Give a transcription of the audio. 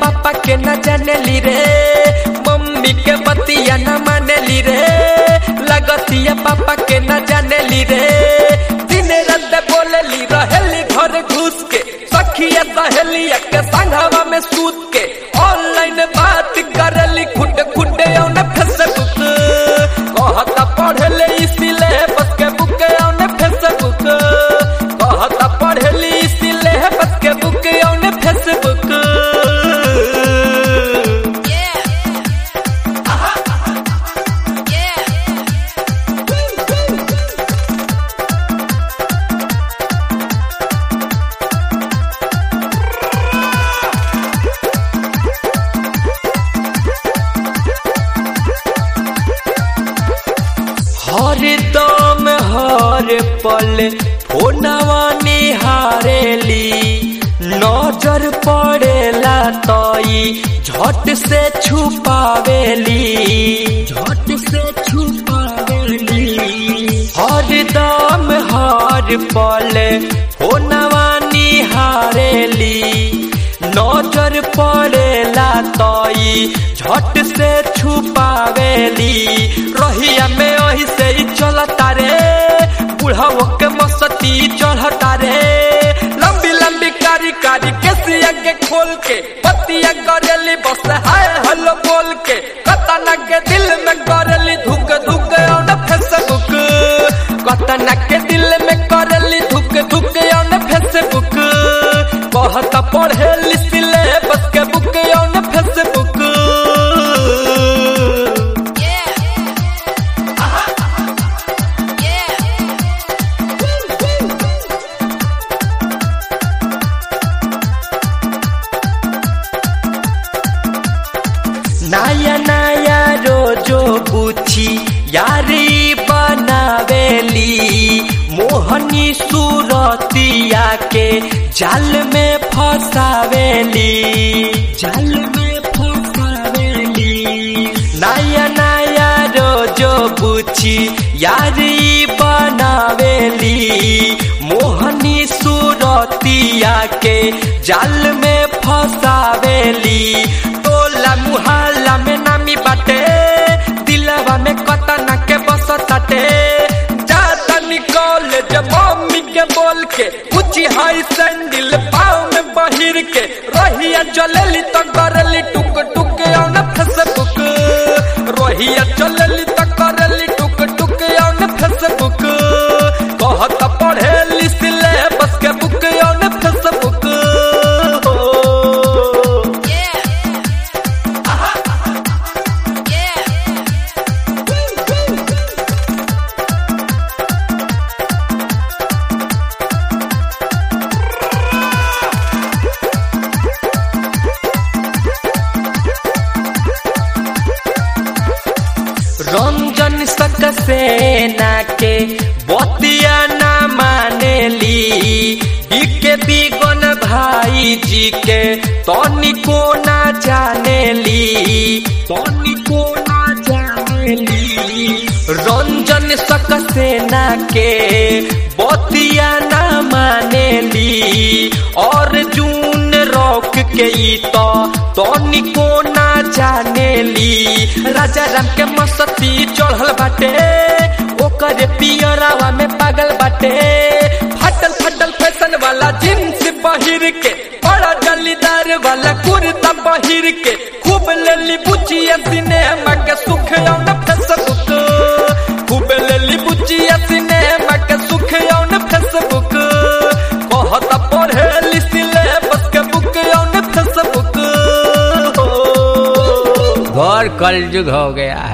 पापा के न जानेली रे मम्मी के बतिया न मानेली रे लगतिया पापा के न जानेली रे दिन रात बोलेली रहेली घर घुस के सखिया सहेलिया के संघवा में सूत के ऑनलाइन बात करेली खुट खुटे औन फेसबुक कहता पढ़ले इसीले बस के बुक औन फेसबुक कहता पढ़ली इसीले बस के बुक औन फेसबुक हर दम हर पल फोनवा निहारेली नजर पड़ेला तई झट से छुपावेली झट से छुपावेली हर दम हर पल फोनवा निहारेली नजर पड़ेला तई झट से छुपावेली रहिया में वही से ही चलता रे बुढ़ाओ के मस्ती चढ़ता रे लंबी लंबी कारी कारी केसिया के खोल के पतिया करेली बस हाय हलो बोल के कतना के दिल में करेली धुक धुक ऑन फेसबुक कतना के दिल में करेली धुक धुक ऑन फेसबुक कहता पढ़े लिखले बस के बुक ऑन फेसबुक नया नया रोजो पूछी यारी बनावेली मोहनी सूरतिया के जाल में फसावेली जाल में फसावेली नया नया रोजो पूछी यारी बनावेली मोहनी सूरतिया के जाल में फसावेली टोला मुहल्ला में नामी बाटे दिलवा में कतना के बस ताटे जाता निकल जब मम्मी के बोल के ऊंची हाई सैंडल पाँव में बहिर के रहिया चलेली तो करली टुक टुक ऑन फेसबुक रहिया चलेली तो करली टुक टुक ऑन फेसबुक कहता पढ़े लिखले बस के book on Facebook Ranjan Saxena के बतिया न मानेली इके बिगन भाई जी के तनिको ना जानेली तनिको ना जानेली रंजन सकसेना के बतिया न मानेली और जून रॉक के ई तो तनिको ना जानेली राजा राम के मस्ती चढ़ल बाटे ओकर पियरावा में पागल बाटे फटल फटल फैशन वाला जींस पहिर के बड़ा जलीदार वाला कुर्ता पहिर के खूब लेली बुचिया सिनेमा के सुख औन फेसबुक खूब लेली बुचिया सिनेमा के सुख औन फेसबुक कहता पढ़े लिखले बस के बुक ऑन फेसबुक घोर कलयुग हो गया है